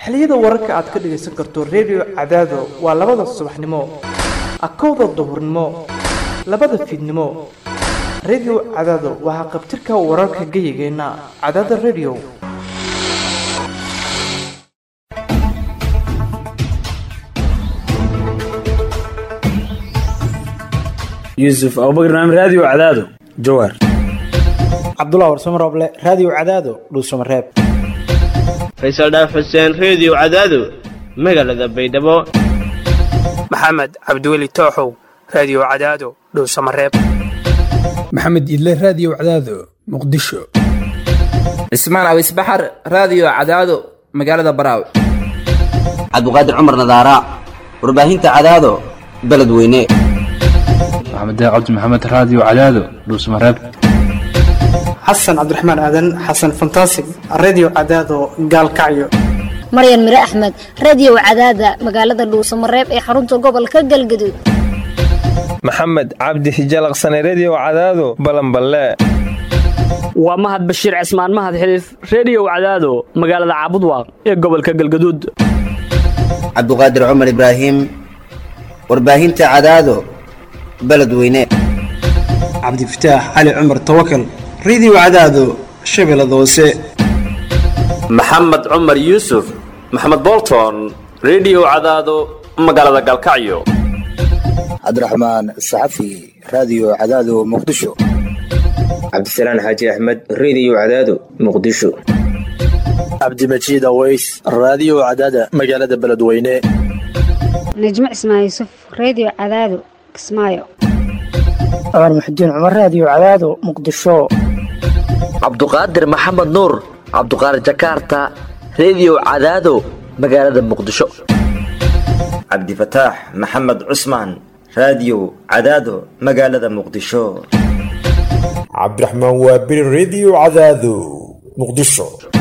xilliyada wararka aad ka dhagaysan karto redio cadaado waa labada subaxnimo akowda duhurnimo labada fiidnimo redio cadaado waa haqabtirka wararka geyigeenna cadaada redio yuusuf abubakar naam raadiyo cadaado jawaar cabdulah warsamo rooble raadiyo cadaado dhuusamareeb faysal dhaaf xuseen reediyo cadaado magaalada baydhabo maxamed cabdiweli tooxow raadiyo cadaado dhowsamareeb maxamed idle raadiyo cadaado muqdisho cismaan awis baxar raadiyo cadaado magaalada baraaw cabdiqaadir cumar nadaara warbaahinta cadaado beledweyne maxamed cabdi maxamed raadiyo cadaado dhuusamareeb xasan cabdiraxmaan aadan xasan fantasig redio cadaado gaalkacyo maryan mire axmed radio cadaada magaalada dhuusamareeb ee xarunta gobolka galgaduud maxamed cabdi hijalaqsane redio cadaado balanballe waa mahad bashiir cismaan mahad xiliif reediyo cadaado magaalada caabudwaaq ee gobolka galgaduud cabduqaadir cumar ibraahim warbaahinta cadaado beledweyne cabdifataax cali cumar tawakal redio cadaado shabeellada hoose maxamed cumar yuusuf maxamed bolton redio cadaado magaalada galkacyo cabdiraxmaan saxafi raadiyo cadaado muqdisho cabdisalaan xaaji axmed reediyo cadaado muqdisho cabdimajiid aweys raadiyo cadaada magaalada beledweyne najmo cismaan yuusuf reediyo cadaado kismaayo cumar muxudiin cumar raadiyo cadaado muqdisho cabduqaadir maxamed nuur cabduqaadir jakaarta reediyo cadaado magaalada muqdisho cabdifataax maxamed cusmaan raadiyo cadaado magaalada muqdisho cabdiraxmaan waabiri reediyo cadaado muqdisho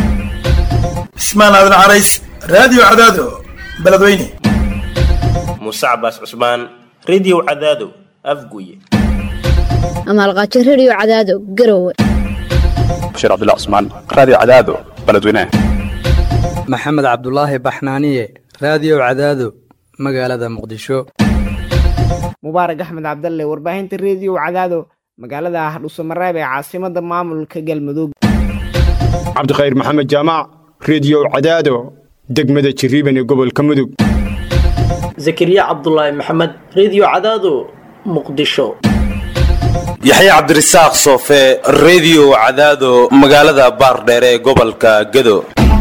cismaan aadan carays raadiyo cadaado beledweyne muuse cabaas cusmaan reediyo cadaado afguye amaalqaajo reediyo cadaado garowe bashiir cabdilla cusmaan raadiyo cadaado beledweyne maxamed cabdulaahi baxnaaniye raadiyo cadaado magaalada muqdisho mubaarak axmed cabdalle warbaahinta reediyo cadaado magaalada hadhuusamareeb ee caasimada maamulka galmudug cabdikhayr maxamed jaamac reediyo cadaado degmada jiriiban ee gobolka mudug zakariya cabdulaahi maxamed reediyo cadaado muqdisho yaxya cabdirasaaq soofe reediyo cadaado magaalada baardheere ee gobolka gedo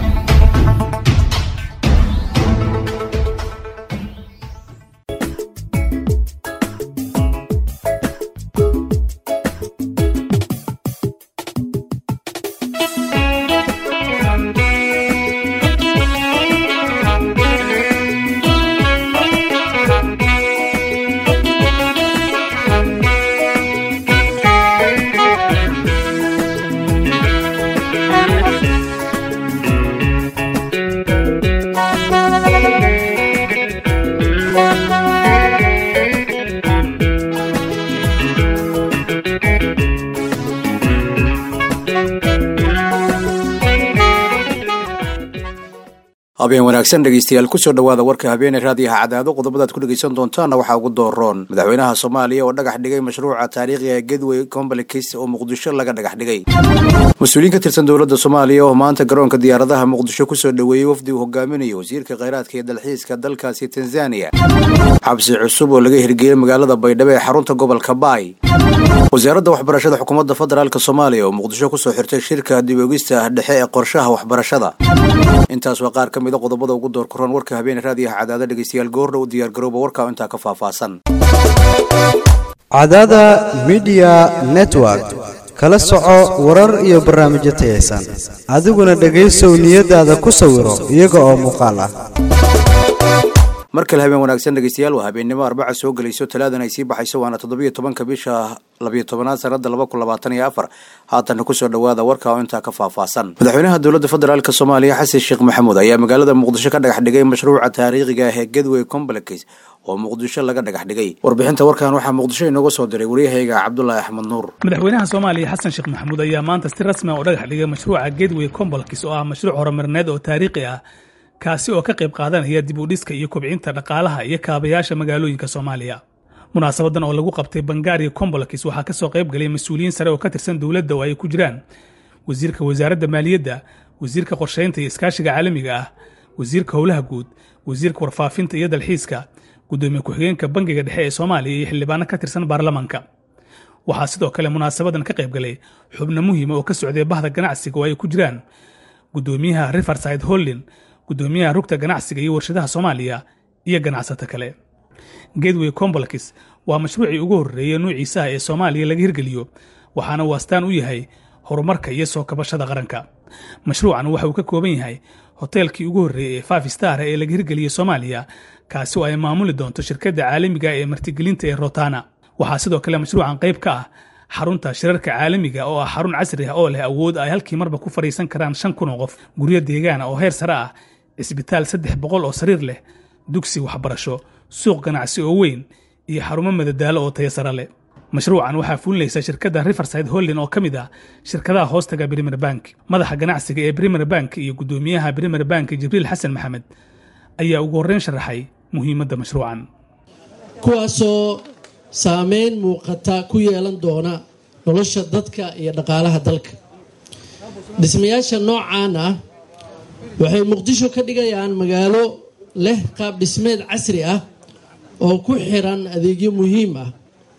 habeen wanaagsan dhegeystayaal kusoo dhowaada warka habeene raadiyaha cadaado qodobadaad ku dhegeysan doontaana waxaa ugu dooroon madaxweynaha soomaaliya oo dhagax dhigay mashruuca taariikhiga gedway combalix oo muqdisho laga dhagax dhigay mas-uuliyiin ka tirsan dowladda soomaaliya oo maanta garoonka diyaaradaha muqdisho kusoo dhoweeyey wafdi uu hogaaminayo wasiirka kheyraadka iyo dalxiiska dalkaasi tanzaniya xabsi cusub oo laga hirgeliyey magaalada baydhabo ee xarunta gobolka baay wasaaradda waxbarashada xukuumadda federaalk soomaaliya oo muqdisho kusoo xirtay shirka dib-oogista dhexe ee qorshaha waxbarashada intaas waa qaar ka mida qodobada ugu door koran warka habeene raadiyaha cadaado dhegeystayaal goordha u diyaargarooba warkaa intaa ka faahfaahsan cadaada midiya network kala soco warar iyo barnaamijyo tayaysan adiguna dhegaysow niyadaada ku sawiro iyaga oo muuqaal ah mar kale habeen wanaagsan dhegeystayaal waa habeennimo arbaca soo gelayso talaadan ay sii baxayso waana toddobiyo tobanka bisha labiyo tobanaad sanada laba kun labaatan iyo afar haatanna kusoo dhowaada warka oo intaa ka faahfaahsan madaxweynaha dowladda federaalk soomaaliya xasan sheekh maxamuud ayaa magaalada muqdisho ka dhagax dhigay mashruuca taariikhiga ah ee gedway complex oo muqdisho laga dhagax dhigay warbixinta warkan waxaa muqdisho inooga soo diray waryahayga cabdulaahi axmed nuur madaxweynaha soomaaliya xasan sheekh maxamuud ayaa maanta si rasmi ah u dhagax dhigay mashruuca gedway complex oo ah mashruuc horumarineed oo taariikhi ah kaasi oo ka qayb qaadanaya dib u dhiska iyo kobcinta dhaqaalaha iyo kaabayaasha magaalooyinka soomaaliya munaasabadan oo lagu qabtay bangaariya combolokis waxaa ka soo qayb galay mas-uuliyiin sare oo ka tirsan dowladda oo ay ku jiraan wasiirka wasaaradda maaliyadda wasiirka qorsheynta iyo iskaashiga caalamiga ah wasiirka howlaha guud wasiirka warfaafinta iyo dalxiiska gudoomiye ku-xigeenka bangiga dhexe ee soomaaliya iyo xildhibaano ka tirsan baarlamaanka waxaa sidoo kale munaasabadan ka qayb galay xubno muhiima oo ka socday bahda ganacsiga oo ay ku jiraan gudoomiyaha riverside holding gudoomiyaha rugta ganacsiga iyo warshadaha soomaaliya iyo ganacsato kale gedway combolkis waa mashruucii ugu horreeyey nuuciisaha ee soomaaliya laga hirgeliyo waxaana uu astaan u yahay horumarka iyo soo kabashada qaranka mashruucan waxa uu ka kooban yahay hoteelkii ugu horreeyey ee five star ee laga hirgeliyey soomaaliya kaasi oo ay maamuli doonto shirkadda caalamiga ee martigelinta ee rotana waxaa sidoo kale mashruucan qayb ka ah xarunta shirarka caalamiga oo ah xarun casri ah oo leh awood ay halkii marba ku fadhiisan karaan shan kun oo qof guryo deegaana oo heer sare ah cisbitaal saddex boqol oo sariir leh dugsi waxbarasho suuq ganacsi oo weyn iyo xarumo madadaalo oo tayo sare leh mashruucan waxaa fulinaysa shirkadda riverside holding oo ka mid ah shirkadaha hoostaga brimer bank madaxa ganacsiga ee brimer bank iyo gudoomiyaha brimer bank jibriil xasan maxamed ayaa ugu horreyn sharaxay muhiimadda mashruucan kuwaasoo saameyn muuqata ku yeelan doona nolosha dadka iyo dhaqaalaha dalka dhismayaasha noocaan ah waxay muqdisho ka dhigayaan magaalo leh qaab dhismeed casri ah oo ku xiran adeegyo muhiim ah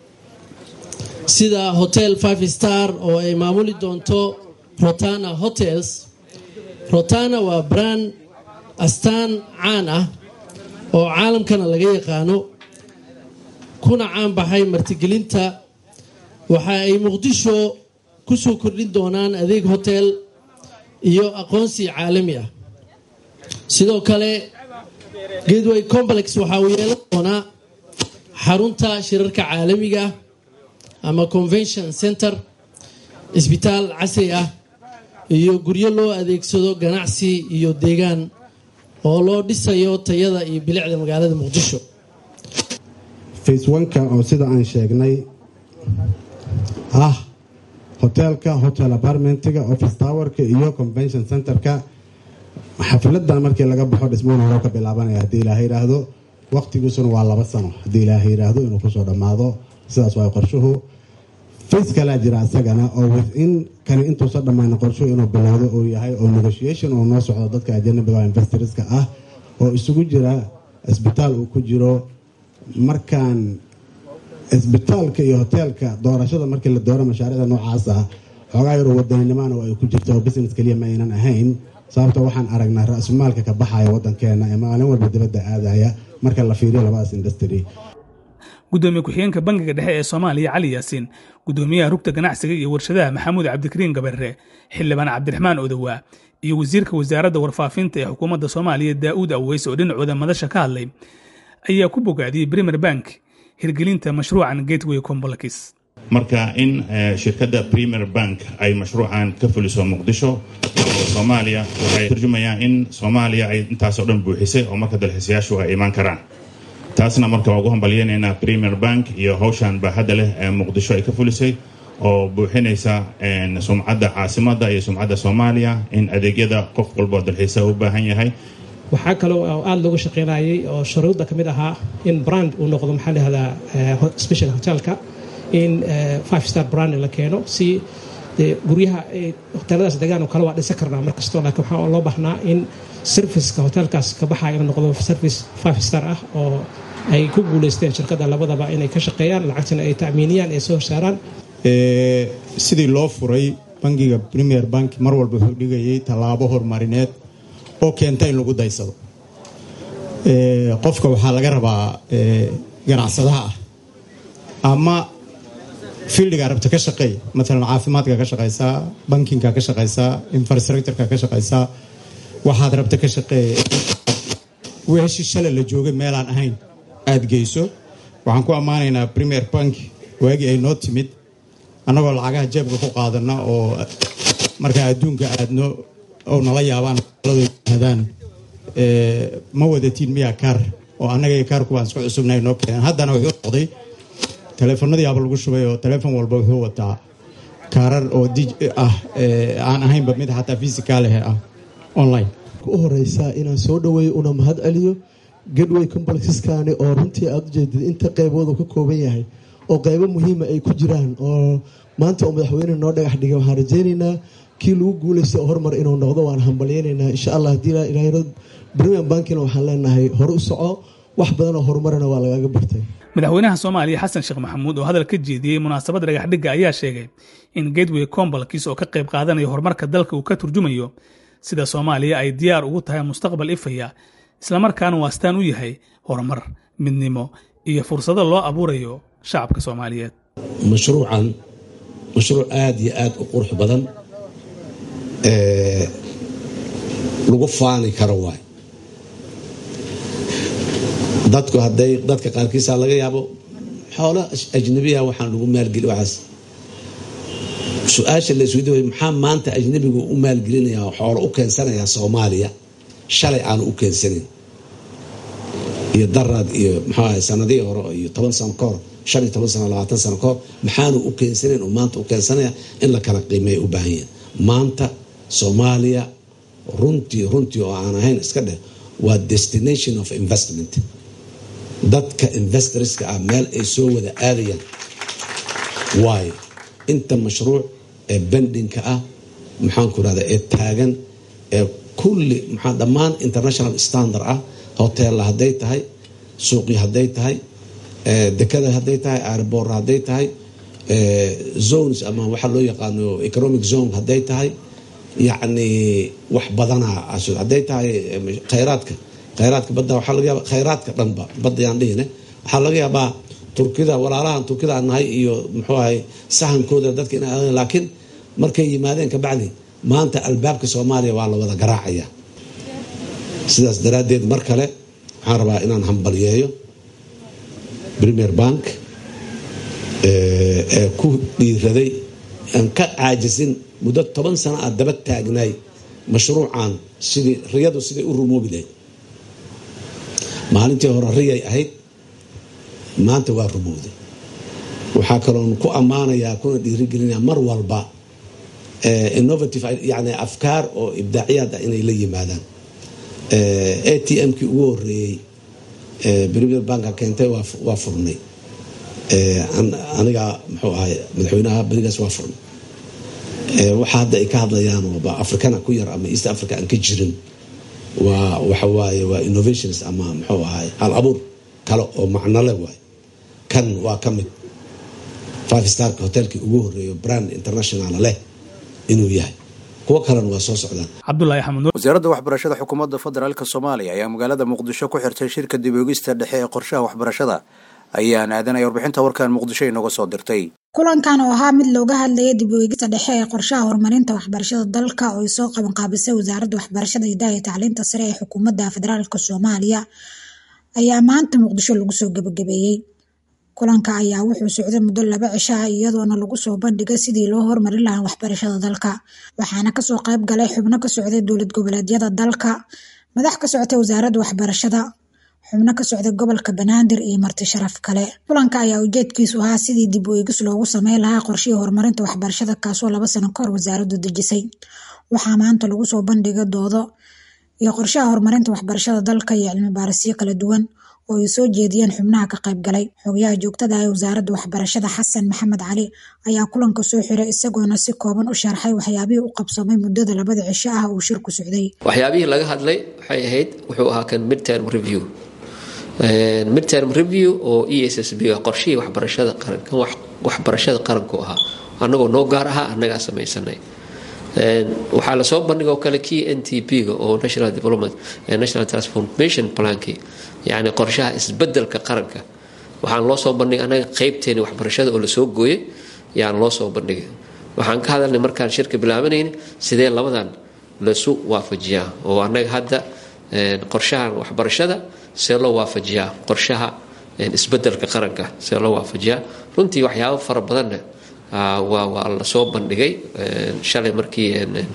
sida hotel five star oo ay maamuli doonto rotana hotels rotana waa brand astaan caan ah oo caalamkana laga yaqaano kuna caan baxay martigelinta waxa ay muqdisho ku soo kordhin doonaan adeeg hotel iyo aqoonsi caalami ah sidoo kale gateway complex waxa uu yeelan doonaa xarunta shirarka caalamiga ama convention center isbitaal casri ah iyo guryo loo adeegsado ganacsi iyo deegaan oo loo dhisayo tayada iyo bilicda magaalada muqdisho faceonka oo sida aan sheegnay ah hoteelka hotel apartmentiga office towerka iyo convention centerka xafladan markii laga baxo dhismoon hore ka bilaabanaya haddii ilaaha yidhaahdo waqtigiisuna waa laba sano haddii ilaaha yidhaahdo inuu kusoo dhammaado sidaas waa qorshuhu face kalaa jira isagana oo in kani intuusa dhammaan qorshuhu inuu bilowdo uu yahay oo negotiation oo noo socdo dadka ajanabiga oo investorska ah oo isugu jira isbitaal uu ku jiro markaan isbitaalka iyo hoteelka doorashada markii la dooro mashaariicda noocaas ah xoogaa yaroo wadaninimana ay ku jirto oo business keliya ma aynan ahayn sababto waxaan aragnaa ra-sumaalka ka baxaya wadankeena ee maalin walba dibadda aadaya marka la fiiriyo labadaas industry gudoomiye ku-xigeenka bangiga dhexe ee soomaaliya cali yaasiin gudoomiyaha rugta ganacsiga iyo warshadaha maxamuud cabdikariin gabarre xildhibaan cabdiraxmaan odowaa iyo wasiirka wasaaradda warfaafinta ee xukuumadda soomaaliya daa'uud aweys oo dhinacooda madasha ka hadlay ayaa ku bogaadiyey brimer bank hirgelinta mashruucan gateway combolkis marka in shirkadda premier bank ay mashruucan ka fuliso muqdisho oo soomaaliya waxay turjumayaan in soomaaliya ay intaasoo dhan buuxisay oo marka dalxiisayaashu ay imaan karaan taasna marka waa ugu hambalyeynayna premier bank iyo howshan baaxadda leh ee muqdisho ay ka fulisay oo buuxinaysa sumcadda caasimadda iyo sumcadda soomaaliya in adeegyada qof walboo dalxiisa u baahan yahay waxaa kaloo aada looga shaqeynayay oo shuruudda ka mid ahaa in brand uu noqdo maxaa lahahdaa special hotelka in five star brand la keeno si guryaha hoteeladaas degaan oo kale waa dhisan karnaa markastoo laakiin waxaa loo baahnaa in serviceka hotelkaas ka baxaya inuu noqdo service five star ah oo ay ku guuleysteen shirkadda labadaba inay ka shaqeeyaan lacagtina ay ta'miiniyaan ay soo horsaaraan sidii loo furay bangiga premier bank mar walba wuxuu dhigayay tallaabo horumarineed oo keenta in lagu daysado qofka waxaa laga rabaa ganacsadaha ah ama fiildiga rabta ka shaqeey maalan caafimaadka ka shaqaysaa bankinka ka shaqaysaa infrastructureka ka shaqaysaa waxaad rabta ka shaqeey weeshi shalay la joogay meelaan ahayn aada geyso waxaan ku ammaanaynaa premier bank waagii ay noo timid annagoo lacagaha jeebka ku qaadana oo markaa adduunka aadno oo nala yaabaan adaan ma wadatiin miyaa kaar oo annaga kaar kuwaan isku cusubnahay noo keeneen haddana wuxuu noqday taleefanadii aaba lagu shubay oo taleefon walba wuxuu wataa kaarar oo dij ah aan ahaynba mid xataa physical ah online marka u horeysa inaan soo dhaweeyo una mahad celiyo gadway complexeskani oo runtii aada ujeedid inta qeyboodu ka kooban yahay oo qeybo muhiima ay ku jiraan oo maanta oo madaxweyne noo dhagax dhigay waxaan rajeyneynaa kii lagu guuleysta oo horumar inuu noqdo waan hambalyeyneynaa insha allah hadii ilaa brimian bankina waxaan leenahay hore u soco wax badanoo horumarana waa lagaga bartay madaxweynaha soomaaliya xasan sheekh maxamuud oo hadal ka jeediyey munaasabadda dhagaxdhigga ayaa sheegay in gateway combalkiis oo ka qayb qaadanaya horumarka dalka uu ka turjumayo sida soomaaliya ay diyaar ugu tahay mustaqbal ifaya islamarkaana uu astaan u yahay horumar midnimo iyo fursado loo abuurayo shacabka soomaaliyeed mashruucan mashruuc aada iyo aada u qurux badan lagu faani karo waay dadku haday dadka qaarkiisa laga yaabo xoolo ajnabiya waxaan lagu maalgeli waxaas su-aasha la isweydi way maxaa maanta ajnabigu u maalgelinaya xoolo u keensanaya soomaaliya shalay aanu u keensanayn iyo daraad iyo muxuu ahay sanadihii hore iyo toban sano ka hor shan iyo toban sano labaatan sano ka hor maxaanu u keensanayn oo maanta u keensanaya in la kala qiimeeya u baahan yahay maanta soomaaliya runtii runtii oo aan ahayn iska dheh waa destination of investment dadka investorska ah meel ay soo wada aadayaan waayo inta mashruuc ee bendinka ah maxaanku rahda ee taagan ee kulli maxaa dhammaan international standard ah hoteella hadday tahay suuqi hadday tahay dekada hadday tahay airboor hadday tahay zones ama waxaa loo yaqaano economic zone hadday tahay yacni wax badanaa hadday tahay khayraadka khayraadka badda waxaa laga yaaba khayraadka dhanba badda yaan dhihine waxaa laga yaabaa turkida walaalahan turkida aan nahay iyo muxuu ahay sahankooda dadka ina aadan laakiin markay yimaadeen kabacdi maanta albaabka soomaaliya waa la wada garaacaya sidaas daraaddeed mar kale waxaan rabaa inaan hambalyeeyo premier bank ee ku dhiiraday aan ka caajisin muddo toban sano aad daba taagnaay mashruucan sidii riyadu siday u rumoobi lahayd maalintii hore riyay ahayd maanta waa rumowday waxaa kaloon ku ammaanayaa kuna dhiirigelinaya mar walba innovative yani afkaar oo ibdaaciyaad ah inay la yimaadaan a t m-kii ugu horeeyey premier banka keentay waa furnay aniga muxuu ahay madaxweynaha berigaas waa furnay waxa hadda ay ka hadlayaan ba africana ku yar ama east africa aan ka jirin waa waxawaaye waa innovations ama muxuu ahay hal abuur kale oo macnole waay kan waa ka mid five starka hotelkii ugu horeeyo brand international leh inuu yahay kuwo kalena waa soo socdaan cabdulaahi xamed nuur wasaaradda waxbarashada xukuumadda federaalk soomaaliya ayaa magaalada muqdisho ku xirtay shirka dib oogista dhexe ee qorshaha waxbarashada ayaan aadanaya warbixinta warkan muqdisho inooga soo dirtay kulankan oo ahaa mid looga hadlayay dib u eegista dhexe ee qorshaha horumarinta waxbarashada dalka oo ay soo qabanqaabisay wasaaradda waxbarashada hidaha iyo tacliinta sare ee xukuumadda federaalka soomaaliya ayaa maanta muqdisho lagu soo gebagabeeyey kulanka ayaa wuxuu socday muddo laba cisho ah iyadoona lagu soo bandhigay sidii loo hormarin lahaa waxbarashada dalka waxaana kasoo qayb galay xubno ka socday dowlad goboleedyada dalka madax ka socotay wasaaradda waxbarashada xubno ka socday gobolka banaadir iyo marti sharaf kale kulanka ayaa ujeedkiisu ahaa sidii dib u eegis loogu sameyn lahaa qorshihii horumarinta waxbarashada kaasoo laba sano kahor wasaaraddu dejisay waxaa maanta lagu soo bandhigay doodo iyo qorshaha horumarinta waxbarashada dalka iyo cilmi baarisyo kala duwan oo ay soo jeediyeen xubnaha ka qayb galay xogayaha joogtada ee wasaaradda waxbarashada xasan maxamed cali ayaa kulanka soo xiray isagoona si kooban u sharxay waxyaabihii u qabsamay muddada labada cisho ah uu shirku socday waxyaabihii laga hadlay waxay ahayd wuxuu ahaa kan midterm review midterm review oo e s s b qorshihii waxbarashada qaranka waxbarashada qaranku ahaa annagoo noo gaar ahaa annagaa samaysanay waxaa lasoo bandhigay oo kale kii n t p-ga oo national development national transformation plankii yacni qorshaha isbedelka qaranka waxaan loo soo bandhigay annaga qeybteeni waxbarashada oo lasoo gooyay yaan loo soo bandhigay waxaan ka hadalnay markaan shirka bilaabanayni sidee labadan lasu waafajiyaa oo annaga hadda qorshahan waxbarashada see loo waafajiyaa qorshaha isbedelka qaranka see loo waafajiyaa runtii waxyaabo fara badanna waa lasoo bandhigay shalay markii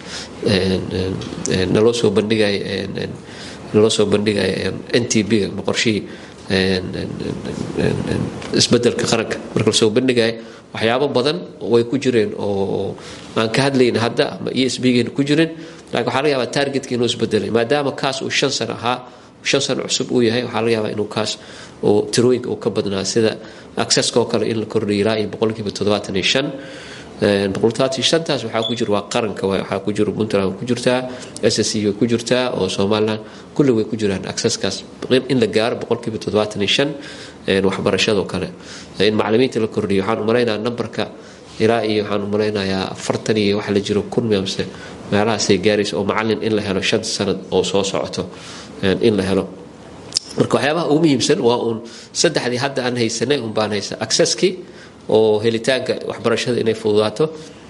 naloo soo bandhigay naloo soo bandhigay n t b-ga qorshihii isbedelka qaranka marka lasoo bandhigaya waxyaabo badan way ku jireen oo aan ka hadlayn hadda ama e s b geena ku jirin laakiin waxaa laga yaabaa targetka inuu isbedelay maadaama kaas uu shan sano ahaa shan sano cusub uu yahay waxaa laga yaabaa inuu kaas uu tirooyinka uu ka badnaa sida accesska oo kale in la kordhiyo ilaa iyo boqolkiiba toddobaatan iyo shan boqoltaati shantaas waxaa ku jira waa qaranka waay waxaa ku jira puntland way ku jirtaa s s way ku jirtaa oo somaliland kulli way ku jiraan accesskaas in la gaaro boqolkiiba toddobaatan iyo shan waxbarashadoo kale in macalimiinta la kordhiyo waxaan umalaynaa nambarka ilaa iyo waxaan umalaynayaa afartan iyo waxa la jiro kun mise meelahaasay gaaraysa oo macalin in la helo shan sanad oo soo socoto in la helo marka waxyaabaha ugu muhiimsan waa uun saddexdii hadda aan haysanay un baan haysa accesskii oo helitaanka waxbarashada inay fududaato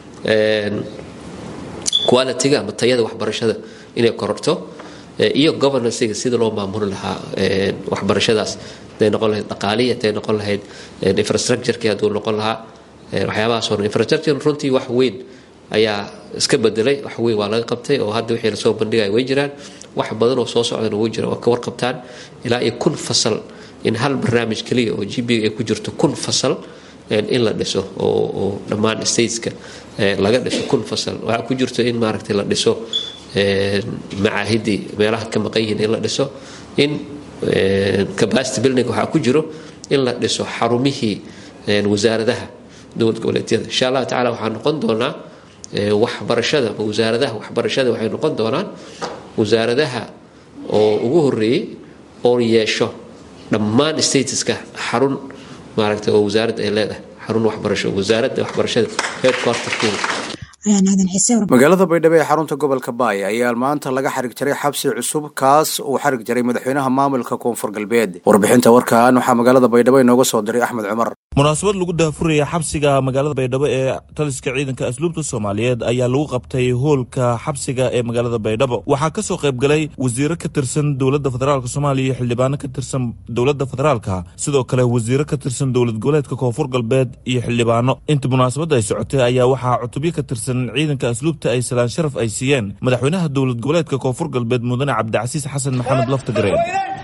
qualitiga ama tayada waxbarashada inay kororto iyo governancega sida loo maamuli lahaa waxbarashadaas haday noqon lahayd dhaqaaliya haday noqon lahayd infrastructureki hadduu noqon lahaa waxyaabahaas hore infrastructure runtii wax weyn ayaa iska bedelay wax weyn waa laga qabtay oo hadda wixii lasoo bandhigaya way jiraan wax badan oo soo socdana way jiraan oo ka warqabtaan ilaa iyo kun fasal in hal barnaamij keliya oo g b ay ku jirto kun fasal in la dhiso oo dhammaan stateska laga dhiso kun fasal waxaa ku jirto in maaragtay la dhiso macaahidii meelaha ka maqan yihiin in la dhiso in capacity building waxaa ku jiro in la dhiso xarumihii wasaaradaha dowlad goboleedyada insha allahu tacala waxaa noqon doonaa waxbarashada ama wasaaradaha waxbarashada waxay noqon doonaan wasaaradaha oo ugu horeeyey oo yeesho dhammaan stateska xarun maaragtay oo wasaaradda ay leedahay xarun waxbarasho wasaaradda waxbarashada headquarterkeeda magaalada baydhabo ee xarunta gobolka baay ayaa maanta laga xarig jaray xabsi cusub kaas uu xarig jaray madaxweynaha maamulka koonfur galbeed warbixinta warkan waxaa magaalada baydhabo inooga soo diray axmed cumar munaasabad lagu daafuraya xabsiga magaalada baydhabo ee taliska ciidanka asluubta soomaaliyeed ayaa lagu qabtay hoolka xabsiga ee magaalada baydhabo waxaa kasoo qaybgalay wasiiro ka tirsan dowladda federaalk soomaaliya iyo xildhibaano ka tirsan dowladda federaalka sidoo kale wasiiro ka tirsan dowlad goboleedka koonfur galbeed iyo xildhibaano inta munaasabadda ay socotay ayaa waxaa cutubyo ka tirsan ciidanka asluubta ay salaan sharaf ay siiyeen madaxweynaha dowlad goboleedka koonfur galbeed mudane cabdicasiis xasan maxamed laftagareen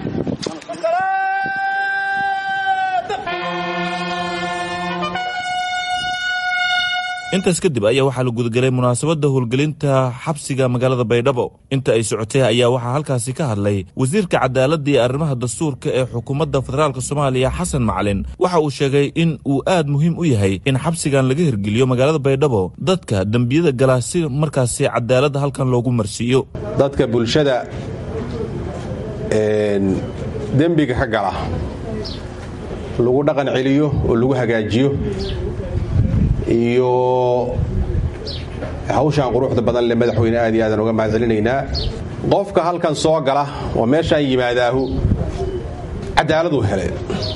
intaas kadib ayaa waxaa la gudagelay munaasabadda howlgelinta xabsiga magaalada baydhabo inta ay socotay ayaa waxaa halkaasi ka hadlay wasiirka cadaaladda iyo arrimaha dastuurka ee xukuumadda federaalk soomaaliya xasan macalin waxa uu sheegay in uu aad muhiim u yahay in xabsigan laga hirgeliyo magaalada baydhabo dadka dembiyada galaa si markaasi cadaaladda halkan loogu marsiiyo dadka bulshada dembiga ka gala lagu dhaqan celiyo oo lagu hagaajiyo iyo hawshaan quruxda badan le madaxweyne aad iyo aadaan uga mahad celinaynaa qofka halkan soo gala oo meeshaan yimaadaahu cadaaladuu helay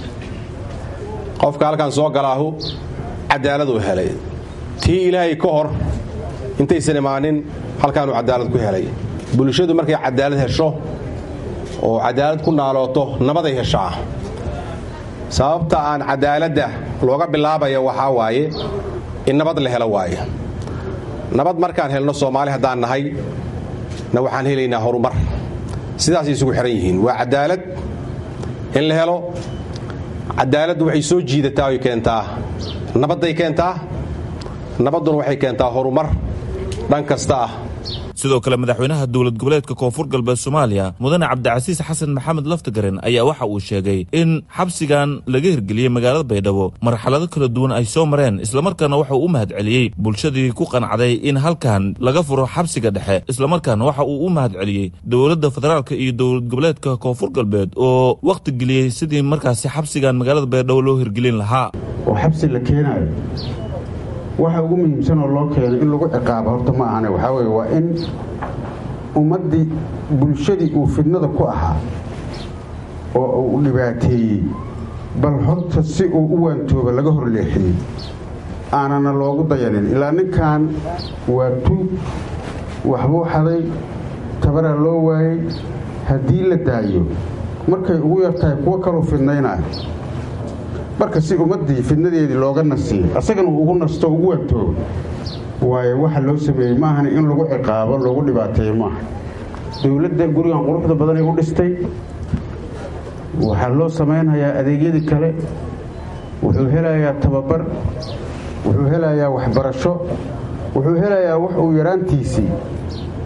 qofka halkan soo galaahu cadaaladuu helay tii ilaahay ka hor intaysan imaanin halkaanuu cadaalad ku helay bulshadu markay cadaalad hesho oo cadaalad ku naalooto nabaday heshaa sababta aan cadaaladda looga bilaabaya waxaa waaye in nabad la helo waaye nabad markaan helno soomaali haddaan nahay na waxaan helaynaa horumar sidaasay isugu xihan yihiin waa cadaalad in la helo cadaaladdu waxay soo jiidataa oy keentaa nabadday keentaa nabadduna waxay keentaa horumar dhan kasta ah sidoo kale madaxweynaha dowlad goboleedka koonfur galbeed soomaaliya mudane cabdicasiis xasan maxamed laftagaren ayaa waxa uu sheegay in xabsigan laga hirgeliyey magaalada baydhabo marxalado kala duwan ay soo mareen islamarkaana waxa uu u mahad celiyey bulshadii ku qancday in halkan laga furo xabsiga dhexe islamarkaana waxa uu u mahad celiyey dowladda federaalka iyo dowlad goboleedka koonfur galbeed oo wakhti geliyey sidii markaasi xabsigan magaalada baydhabo loo hirgelin lahaa oo xabsi la keenayo waxa ugu muhiimsan oo loo keenay in lagu ciqaabo horta ma ahane waxaa weye waa in ummaddii bulshadii uu fidnada ku ahaa oo uu dhibaateeyey bal horta si uu u waantooba laga horleexiyey aanana loogu dayanin ilaa ninkan waa tuug waxbuu xaday tabaraa loo waayey haddii la daayo markay ugu yartahay kuwo kaluu fidnaynayo marka si ummaddii fidnadeedii looga nasiyo asagana uu ugu nasto ugu waantoobo waayo waxa loo sameeyey maahana in lagu ciqaabo lagu dhibaateeyo maaha dowladda gurigan quruxda badanay u dhistay waxaa loo samaynayaa adeegyadii kale wuxuu helayaa tababar wuxuu helayaa waxbarasho wuxuu helayaa wax uu yaraantiisii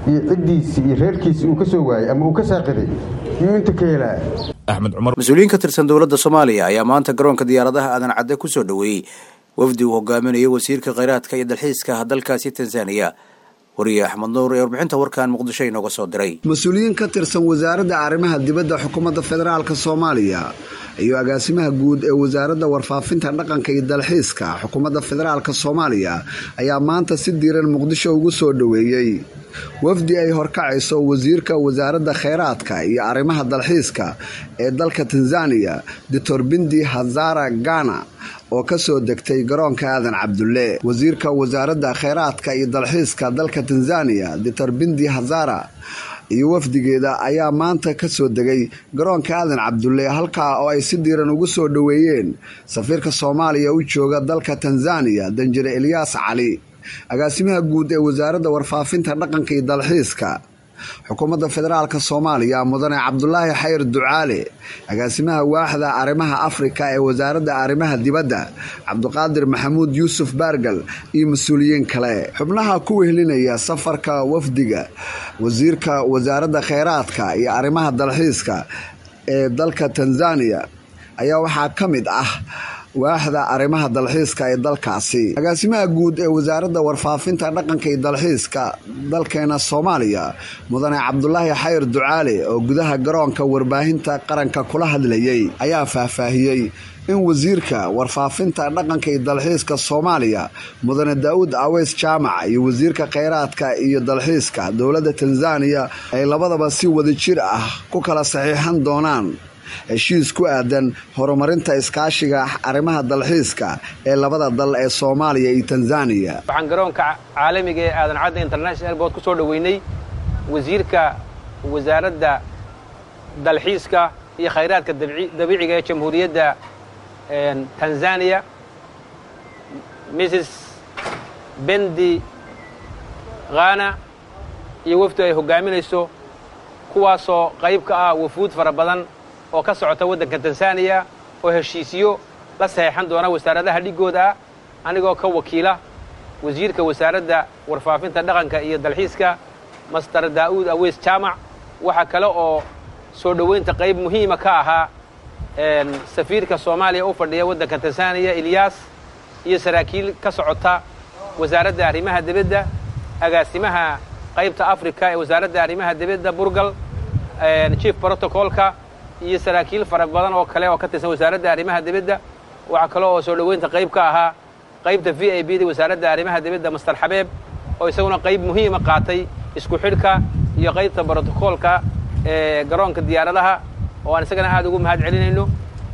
iyo ciddiisii iyo reerkiisii uu ka soo waayey ama uu ka saaqiday yuu inta ka helaa axmed cumar mas-uuliyiin ka tirsan dowladda soomaaliya ayaa maanta garoonka diyaaradaha aadan cadde ku soo dhoweeyey wafdi uu hogaaminayo wasiirka kheyraadka iyo dalxiiska dalkaasi tanzaniya wariye axmed nuur ee warbixinta warkan muqdisho inooga soo diray mas-uuliyiin ka tirsan wasaaradda arrimaha dibadda xukuumadda federaalk soomaaliya iyo agaasimaha guud ee wasaaradda warfaafinta dhaqanka iyo dalxiiska xukuumadda federaalk soomaaliya ayaa maanta si diiran muqdisho ugu soo dhoweeyey wafdi ay horkacayso wasiirka wasaaradda kheyraadka iyo arrimaha dalxiiska ee dalka tanzaniya doctor bindi hazara gana oo ka soo degtay garoonka aadan cabdulle wasiirka wasaaradda kheyraadka iyo dalxiiska dalka tanzaniya doctor bindi hazara iyo wafdigeeda ayaa maanta ka soo degay garoonka aadan cabdulle halkaa oo ay si diiran ugu soo dhoweeyeen safiirka soomaaliya u jooga dalka tanzaniya danjire elyaas cali agaasimaha guud ee wasaaradda warfaafinta dhaqanka iyo dalxiiska xukuumadda federaalk soomaaliya mudane cabdulaahi xayr ducaale agaasimaha waaxda arrimaha afrika ee wasaaradda arrimaha dibadda cabdiqaadir maxamuud yuusuf baargal iyo mas-uuliyiin kale xubnaha ku wehlinaya safarka wafdiga wasiirka wasaaradda kheyraadka iyo arrimaha dalxiiska ee dalka tanzaniya ayaa waxaa ka mid ah waaxda arrimaha dalxiiska ee dalkaasi agaasimaha guud ee wasaaradda warfaafinta dhaqanka iyo dalxiiska dalkeena soomaaliya mudane cabdulaahi xayr ducaale oo gudaha garoonka warbaahinta qaranka kula hadlayay ayaa faahfaahiyey in wasiirka warfaafinta dhaqanka iyo dalxiiska soomaaliya mudane daa'uud aweys jaamac iyo wasiirka kheyraadka iyo dalxiiska dowladda tanzaniya ay labadaba si wadajir ah ku kala saxiixan doonaan heshiis ku aadan horumarinta iskaashiga arrimaha dalxiiska ee labada dal ee soomaaliya iyo tanzaniya waxaan garoonka caalamiga ee aadan cadda international airport ku soo dhoweynay wasiirka wasaaradda dalxiiska iyo khayraadka dabiiciga ee jamhuuriyadda tanzaniya mrs bendi khana iyo wafdu ay hoggaaminayso kuwaasoo qayb ka ah wafuud fara badan oo ka socota waddanka tanzaniya oo heshiisiyo la saxeexan doona wasaaradaha dhigooda ah anigoo ka wakiila wasiirka wasaaradda warfaafinta dhaqanka iyo dalxiiska master daa'uud aweys jaamac waxaa kale oo soo dhoweynta qayb muhiima ka ahaa safiirka soomaaliya u fadhiya waddanka tanzaniya ilyaas iyo saraakiil ka socota wasaaradda arrimaha dibadda agaasimaha qaybta africa ee wasaaradda arrimaha dibadda burgal chief protocolka iyo saraakiil fara badan oo kale oo ka tirsan wasaaradda arrimaha dibadda waxaa kale oo soo dhoweynta qayb ka ahaa qaybta v i b da wasaaradda arrimaha dibadda master xabeeb oo isaguna qayb muhiima qaatay isku xidhka iyo qaybta brotocoolka ee garoonka diyaaradaha oo aan isagana aad ugu mahad celinayno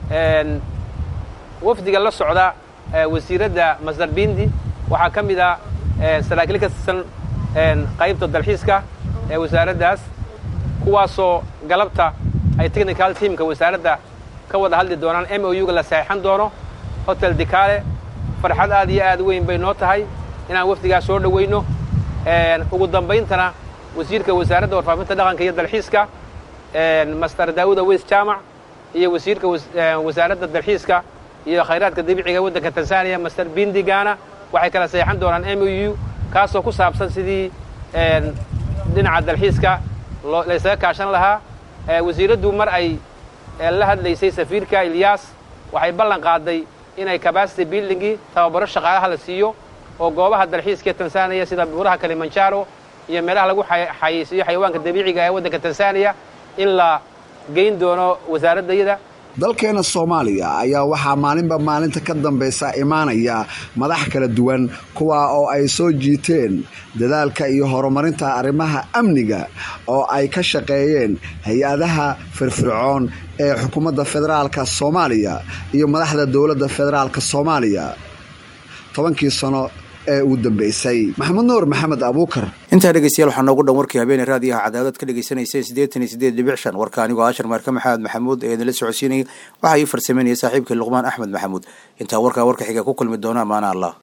wafdiga la socda wasiiradda masdar bindi waxaa ka mid ah saraakiil ka tirsan qaybta dalxiiska ee wasaaraddaas kuwaasoo galabta ay technical teamka wasaaradda ka wada hadli doonaan m o u-ga la saxeexan doono hotel dikaale farxad aad iyo aad weyn bay noo tahay inaan wafdigaas soo dhoweyno ugu dambayntana wasiirka wasaaradda warfaafinta dhaqanka iyo dalxiiska master daawud aweys jaamac iyo wasiirka wasaaradda dalxiiska iyo khayraadka dabiiciga waddanka tanzaniya master bindigana waxay kala saxeexan doonaan m o u kaasoo ku saabsan sidii dhinaca dalxiiska la ysaga kaashan lahaa wasiiraddu mar ay la hadlaysay safiirka ilyaas waxay ballan qaaday inay capacity buildingii tababaro shaqaalaha la siiyo oo goobaha dalxiiska ee tanzaniya sida buuraha kalimanjaro iyo meelaha lagu xayeysiiyo xayawaanka dabiiciga ee waddanka tanzaniya in la geyn doono wasaaraddayada dalkeena soomaaliya ayaa waxaa maalinba maalinta ka dambaysa imaanaya madax kala duwan kuwa oo ay soo jiiteen dadaalka iyo horumarinta arrimaha amniga oo ay ka shaqeeyeen hay-adaha firfircoon ee xukuumadda federaalka soomaaliya iyo madaxda dowladda federaalka soomaaliya tobankii sano ee uu dambeysay maxamed nuur maxamed abuukar intaa dhegeystayaal waxaa noogu dhan warkii habeeney raadiyaha cadaadad ka dhegeysanaysa siddeetan iyo siddeed dhibic shan warka anigoo ashar maarka maxamed maxamuud ee idinla socodsiinaya waxaa ii farsameynaya saaxiibkii luqmaan axmed maxamuud intaa warkaa warka xiga ku kulmi doona amaana allah